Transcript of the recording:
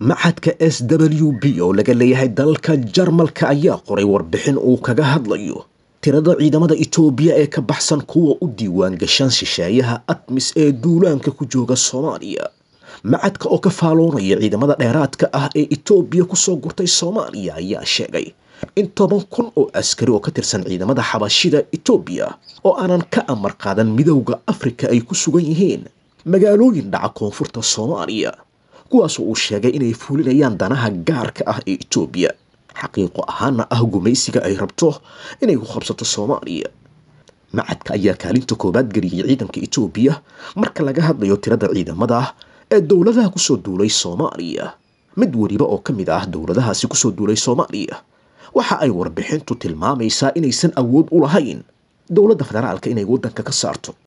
maxadka s w b oo laga leeyahay dalalka jarmalka ayaa qoray warbixin uu kaga hadlayo tirada ciidamada itoobiya ee ka baxsan kuwa u diiwaan gashaan shisheeyaha admis ee duulaanka ku jooga soomaaliya macadka oo ka faaloonaya ciidamada dheeraadka ah ee itoobiya kusoo gurtay soomaaliya ayaa sheegay in toban kun oo askari oo ka tirsan ciidamada xabashida itoobiya oo aanan ka amar qaadan midowda afrika ay ku sugan yihiin magaalooyin dhaca koonfurta soomaaliya kuwaasoo uu sheegay inay fuulinayaan danaha gaarka ah ee itoobiya xaqiiqo ahaana ah gumaysiga ay rabto inay ku qabsato soomaaliya macadka ayaa kaalinta koowaad geliyay ciidanka itoobiya marka laga hadlayo tirada ciidamada ee dowladaha kusoo duulay soomaaliya mid weliba oo ka mid ah dowladahaasi kusoo duulay soomaaliya waxa ay warbixintu tilmaamaysaa inaysan awood u lahayn dowladda federaalka inay waddanka ka saarto